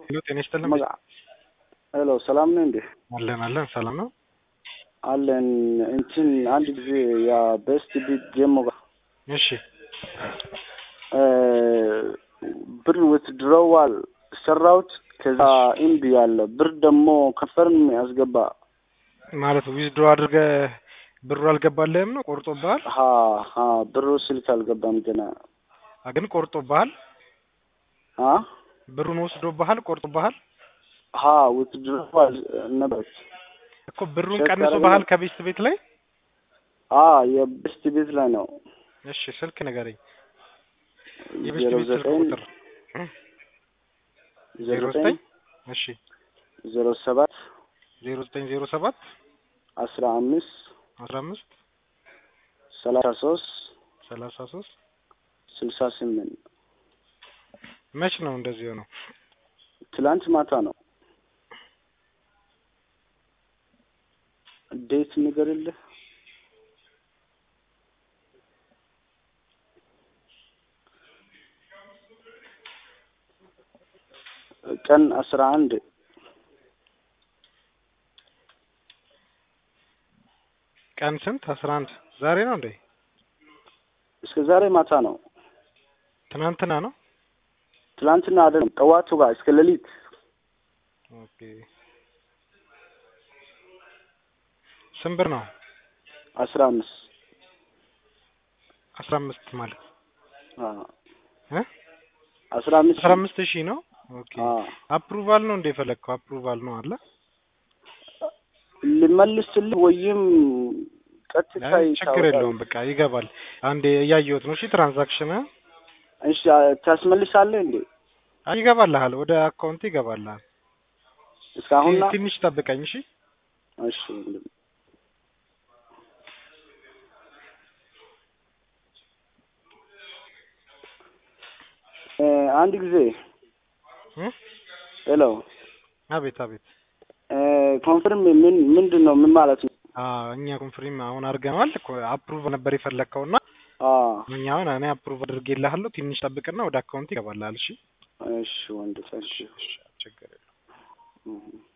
ሄሎ ጤና ይስጥልን። መጋ ሄሎ ሰላም ነው እንዴ? አለን አለን ሰላም ነው። አለን እንትን አንድ ጊዜ ያ ቤስት ቢት ጀሞ ጋር እሺ ብር ውትድሮዋል ሰራውት ከዛ ኢምቢ ያለ ብር ደግሞ ከንፈርም ያስገባ ማለት ዊዝድሮ አድርገህ ብሩ አልገባልህም ነው ቆርጦብሃል? ሀ ሀ ብሩ ስልክ አልገባም ገና አ ግን ቆርጦብሃል? አ ብሩን ወስዶብሃል? ቆርጦብሃል? ሀ ውትድሮዋል ነበር እኮ ብሩን ቼክ ቀንሶብሃል አደረግን። ከቤስት ቤት ላይ? አ የቤስት ቤት ላይ ነው እሺ ስልክ ንገረኝ። የቤስት ዜሮ ቤት ስልክ ዘጠኝ ቁጥር ዜሮ ዜሮ ዘጠኝ ዘጠኝ እሺ ዜሮ ሰባት ዜሮ ዘጠኝ ዜሮ ሰባት አስራ አምስት አስራ አምስት ሰላሳ ሶስት ሰላሳ ሶስት ስልሳ ስምንት መች ነው እንደዚህ የሆነው? ትላንት ማታ ነው። ዴት ንገርልህ። ቀን አስራ አንድ ቀን ስንት? አስራ አንድ ዛሬ ነው እንዴ? እስከ ዛሬ ማታ ነው። ትናንትና ነው? ትላንትና አይደለም፣ ጠዋቱ ጋር እስከ ሌሊት ኦኬ ስንት ብር ነው? አስራ አምስት አስራ አምስት ማለት አዎ፣ እ አስራ አምስት አስራ አምስት ሺህ ነው። ኦኬ አዎ። አፕሩቫል ነው እንደ የፈለግከው? አፕሩቫል ነው አለ። ልመልስልህ ወይም ቀጥታ አይ ችግር ይታወቃል? የለውም በቃ ይገባል። አንዴ እያየሁት ነው። እሺ ትራንዛክሽን እሺ ታስመልሳለህ እንዴ? ይገባልሃል፣ ወደ አካውንት ይገባልሃል። እስካሁን ቲ- ትንሽ ጠብቀኝ እሺ። እሺ ወንድም። እ አንድ ጊዜ እ? ሄሎ አቤት አቤት። ኮንፈርም ምን ምንድን ነው ምን ማለት ነው? አዎ እኛ ኮንፍሪም አሁን አድርገነዋል። አፕሩቭ ነበር የፈለግከውና አ እኛ አሁን እኔ አፕሩቭ አድርጌልሃለሁ። ትንሽ ጠብቅና ወደ አካውንት ይገባልሃል። እሺ እሺ ወንድም እሺ እሺ ችግር የለውም። እህ